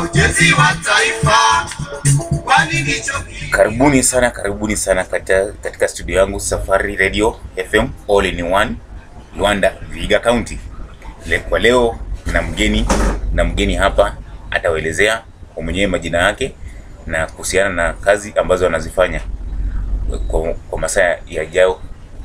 ujenzi wa taifa, kwani ndicho Karibuni sana, karibuni sana katika, katika studio yangu Safari Radio FM All in One Luanda, Vihiga County. Le, kwa leo na mgeni na mgeni hapa atawaelezea kwa mwenyewe majina yake na kuhusiana na kazi ambazo anazifanya kwa, kwa masaa yajayo.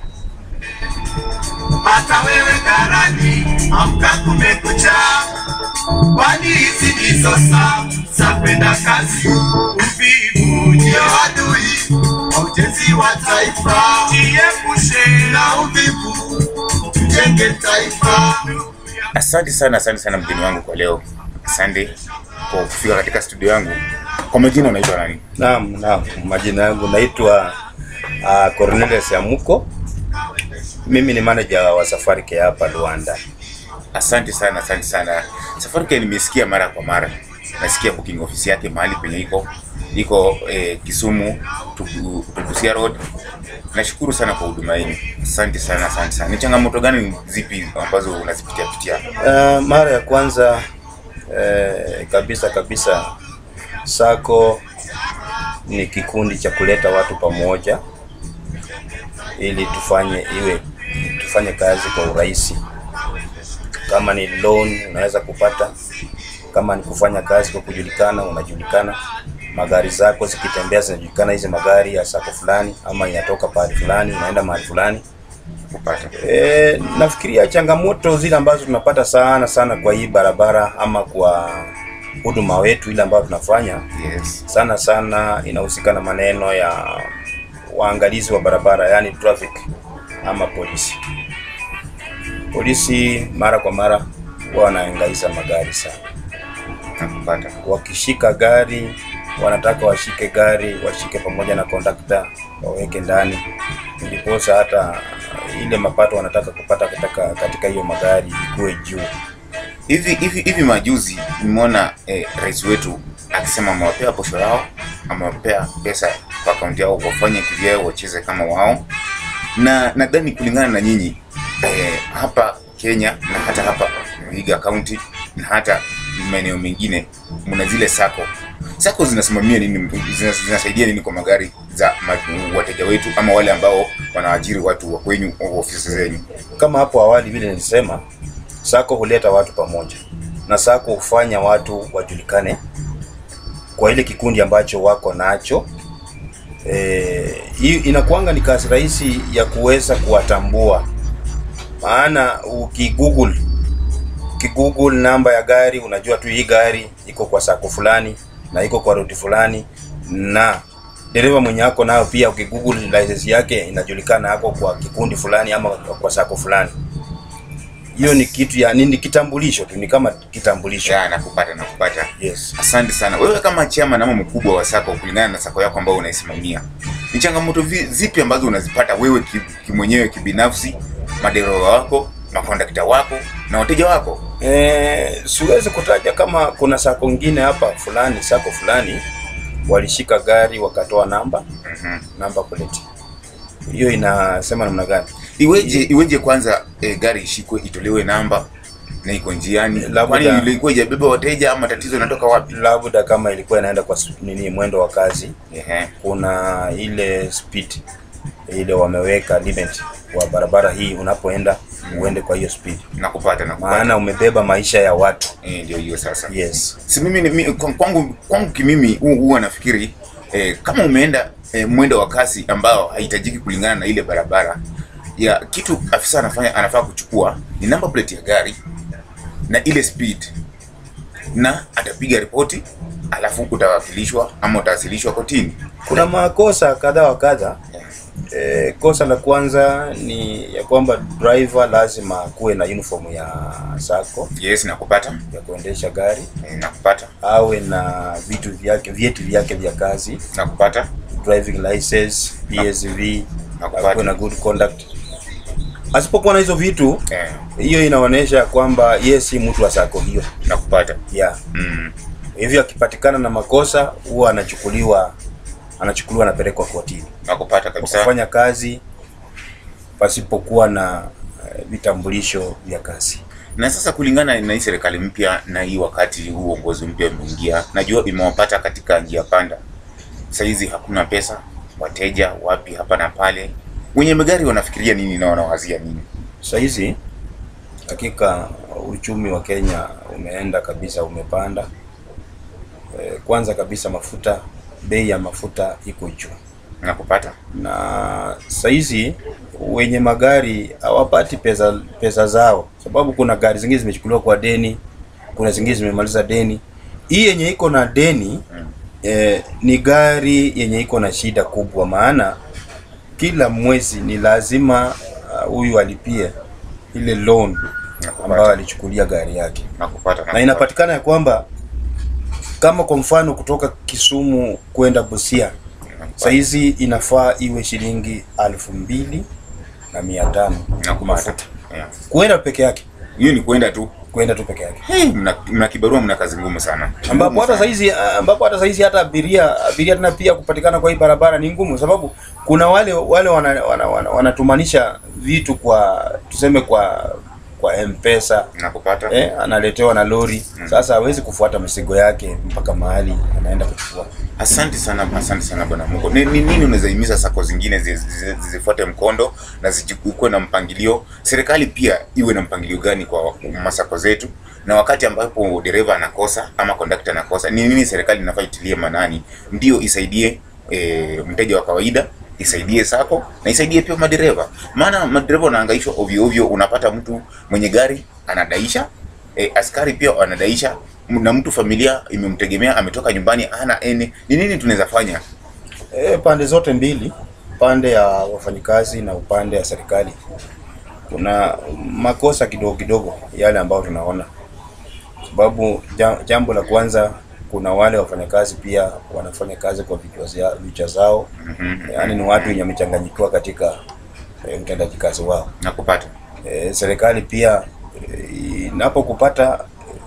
hata wewe karani, amka kumekucha, kwani hizi ndizo saa za kwenda kazi. Uvivu ndio adui wa ujenzi wa taifa, jiepushe na uvivu, tujenge taifa. Asante sana, asante sana mgeni wangu kwa leo. Asante kwa kufika katika studio yangu. Kwa majina unaitwa nani? Naam, naam. Majina yangu naitwa uh, Cornelius Yamuko. Mimi ni manager wa Safari Care hapa Luanda. Asante sana, asante sana. Safaricare nimesikia mara kwa mara, nasikia booking office yake mahali penye iko iko eh, Kisumu Tugu- Tugusia Road. Nashukuru sana kwa huduma yenu, asante sana, asante sana. Ni changamoto gani zipi ambazo unazipitia pitia? Uh, mara ya kwanza eh, kabisa kabisa Sako ni kikundi cha kuleta watu pamoja ili tufanye iwe tufanye kazi kwa urahisi. Kama ni loan unaweza kupata, kama ni kufanya kazi kwa kujulikana, unajulikana. Magari zako zikitembea zinajulikana, hizi magari ya sako fulani, ama inatoka pahali fulani inaenda mahali fulani. Kupata E, nafikiria changamoto zile ambazo tunapata sana sana kwa hii barabara ama kwa huduma wetu ile ambayo tunafanya yes. sana sana inahusika na maneno ya waangalizi wa barabara, yani traffic ama polisi. Polisi mara kwa mara huwa wanaangaiza magari sana. Nakupata Wakishika gari wanataka washike gari washike pamoja na kondakta waweke ndani, ndiposa hata ile mapato wanataka kupata katika katika hiyo magari ikuwe juu. hivi hivi hivi. Majuzi nimeona eh, rais wetu akisema amewapea posho yao, amewapea pesa kwa akaunti yao, wafanye kivyao, wacheze kama wao, na nadhani kulingana na nyinyi eh, hapa Kenya na hata hapa Vihiga County na hata maeneo mengine mna zile sako sako zinasimamia nini, zina- zinasaidia nini kwa magari za ma- wateja wetu ama wale ambao wanaajiri watu wa kwenyu au ofisi zenyu? Kama hapo awali vile nilisema, sako huleta watu pamoja na sako hufanya watu wajulikane kwa ile kikundi ambacho wako nacho. Eh, hii inakuanga ni kazi rahisi ya kuweza kuwatambua, maana ukigoogle ukigoogle namba ya gari unajua tu hii gari iko kwa sako fulani na iko kwa ruti fulani, na dereva mwenye ako nayo pia ukigoogle license yake inajulikana ako kwa kikundi fulani ama kwa sako fulani. Hiyo ni kitu ya nini, kitambulisho tu, ni kama kitambulisho. Ya, nakupata nakupata. Yes. Asante sana. Wewe kama chairman ama mkubwa wa sako, kulingana na sako yako ambayo unaisimamia, ni changamoto vi- zipi ambazo unazipata wewe ki- kimwenyewe kibinafsi, madereva wako, makondakta wako na wateja wako? Eh, siwezi kutaja kama kuna sako ngine hapa fulani, sako fulani walishika gari wakatoa namba Mhm. namba plate. Hiyo inasema namna gani? Iweje iweje kwanza eh, gari ishikwe itolewe namba na iko njiani? Labda- Kwani ilikuwa ijabeba wateja ama tatizo linatoka wapi? Labda kama ilikuwa inaenda kwa s- nini, mwendo wa kazi, Ehe. kuna ile speed ile wameweka limit kwa barabara hii, unapoenda uende kwa hiyo speed, Nakupata nakupata. maana umebeba maisha ya watu. Eh, ndio hiyo sasa. Yes. si mimi ni- mi- kwa- kwangu kwangu kimimi hu- huwa nafikiri eh, kama umeenda eh, mwendo wa kasi ambao haihitajiki kulingana na ile barabara ya kitu afisa anafanya anafaa kuchukua ni number plate ya gari na ile speed na atapiga ripoti alafu utawakilishwa ama utawasilishwa kotini Kuna makosa kadha wa kadha. E, kosa la kwanza ni ya kwamba driver lazima kuwe na uniform ya sako yes nakupata ya kuendesha gari, eh, nakupata awe na vitu vyake vyeti vyake vya kazi, nakupata driving license, PSV, Nakupata. akuwe na good conduct. Asipokuwa na hizo vitu, eh, hiyo inaonyesha kwamba yeye si mtu wa sako hiyo. nakupata Yeah. mm. Hivyo akipatikana na makosa huwa anachukuliwa anachukuliwa anapelekwa kotini. nakupata kwa kabisa kufanya kazi pasipokuwa na eh, vitambulisho vya kazi. Na sasa kulingana na hii serikali mpya na hii wakati huu uongozi mpya umeingia, najua imewapata katika njia panda. Saizi hakuna pesa, wateja wapi hapa na pale. Wenye magari wanafikiria nini na wanawazia nini? Sahizi hakika uchumi wa Kenya umeenda kabisa, umepanda. E, kwanza kabisa mafuta, bei ya mafuta iko juu, Na kupata na sahizi wenye magari hawapati pesa pesa zao, sababu kuna gari zingine zimechukuliwa kwa deni, kuna zingine zimemaliza deni. Hii yenye iko na deni e, ni gari yenye iko na shida kubwa, maana kila mwezi ni lazima ah, huyu alipie ile loan ambayo alichukulia gari yake, na kupata na inapatikana ya kwamba kama kwa mfano kutoka Kisumu kwenda Busia saizi inafaa iwe shilingi alfu mbili na mia tano na kupata. mafuta Yeah. kwenda peke yake, Hiyo ni kwenda tu. kwenda tu peke yake, Hey, mna, mna kibarua, mna kazi ngumu sana. ambapo Ngumu hata sana. saizi ambapo hata saizi hata abiria abiria tena pia kupatikana kwa hii barabara ni ngumu, sababu kuna wale wale wanatumanisha wana, wana, wanatumanisha vitu kwa tuseme kwa kwa M-Pesa na kupata eh, analetewa na lori sasa, hawezi kufuata mizigo yake mpaka mahali anaenda kuchukua. Asante sana, asante sana bwana Mungu. Ni ni nini unaweza himiza sako zingine zi- zi- zifuate mkondo na zikuwe na mpangilio? Serikali pia iwe na mpangilio gani kwa masako zetu, na wakati ambapo dereva anakosa ama kondakta anakosa, ni nini serikali inafaa itilie manani ndio isaidie e, mteja wa kawaida isaidie sako na isaidie pia madereva, maana madereva wanahangaishwa ovyo ovyo. Unapata mtu mwenye gari anadaisha e, askari pia wanadaisha na mtu familia imemtegemea ametoka nyumbani ana ene. Ni nini tunaweza fanya? E, pande zote mbili, pande ya wafanyikazi na upande ya serikali, kuna makosa kidogo kidogo yale ambayo tunaona, sababu ja- jambo la kwanza, kuna wale wafanyakazi pia wanafanya kazi kwa vichwa zia- vichwa zao, yaani ni watu wenye wamechanganyikiwa katika e, utendaji kazi wao. na kupata E, serikali pia e, inapokupata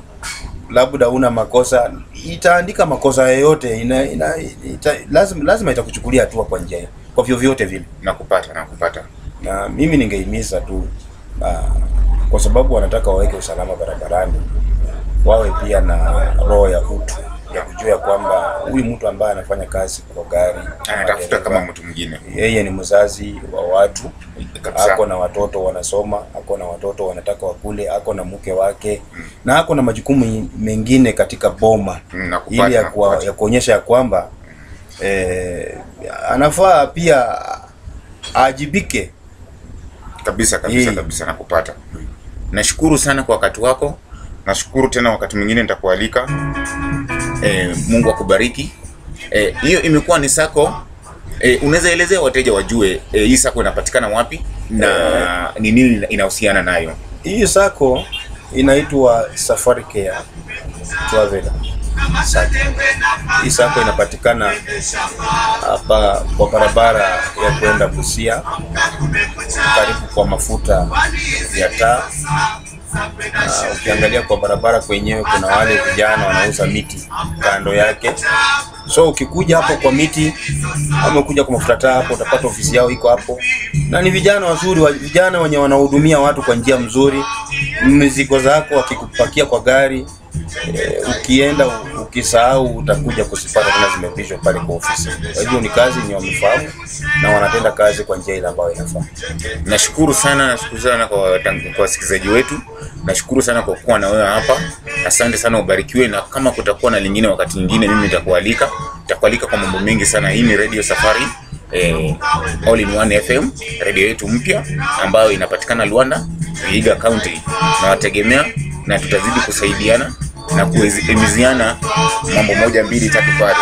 labda una makosa itaandika makosa yoyote ina, ina, ita, lazima, lazima itakuchukulia hatua kwa njia hiyo, kwa vyovyote vile, na kupata na kupata na mimi ningehimiza tu uh, kwa sababu wanataka waweke usalama barabarani, wawe pia na roho ya utu ya kujua ya kwamba huyu mtu ambaye anafanya kazi kwa gari anatafuta dereva, kama mtu mwingine yeye ni mzazi wa watu kabisa. ako na watoto wanasoma, ako na watoto wanataka wakule, ako na mke wake na ako na majukumu mengine katika boma Mm, na kupata, ili ya, na kuwa, kupata. ya kuonyesha ya kwamba eh, anafaa pia aajibike. kabisa kabisa Yee. kabisa na kupata. Nashukuru sana kwa wakati wako, nashukuru tena, wakati mwingine nitakualika. E, Mungu akubariki. Eh, hiyo imekuwa ni sako. E, unaweza elezea wateja wajue e, hii sako inapatikana wapi na ni nini inahusiana nayo? Hii sako inaitwa Safari Care Travel Sacco. Hii sako inapatikana hapa kwa barabara ya kwenda Busia, karibu kwa mafuta ya taa. Na ukiangalia kwa barabara kwenyewe kuna wale vijana wanauza miti kando yake. So ukikuja hapo kwa miti ama kuja kwa mafuta taa hapo utapata ofisi yao iko hapo, na ni vijana wazuri, wa- vijana wenye wanahudumia watu kwa njia mzuri. Mizigo zako wakikupakia kwa gari e, ukienda u- ukisahau utakuja kuzipata tena zimepishwa pale kwa ofisi. Kwa hivyo ni kazi yenye wamefahamu na wanatenda kazi kwa njia ile ambayo inafaa. Nashukuru sana, nashukuru sana kwa watang- kwa wasikilizaji wetu. Nashukuru sana kwa kuwa na wewe hapa. Asante sana, ubarikiwe, na kama kutakuwa na lingine wakati mwingine, mimi nitakualika, nitakualika kwa mambo mengi sana. Hii ni Radio Safari eh, All in One FM, radio yetu mpya ambayo inapatikana Luanda, Vihiga County. Nawategemea na tutazidi kusaidiana na kuhimiziana mambo moja mbili tatu pale.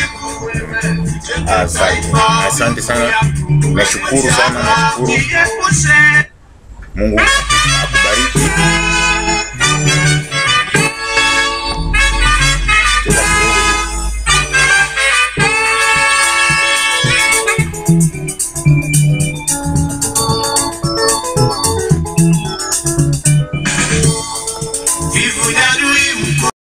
Asante, asante sana, nashukuru sana, nashukuru. Mungu akubariki.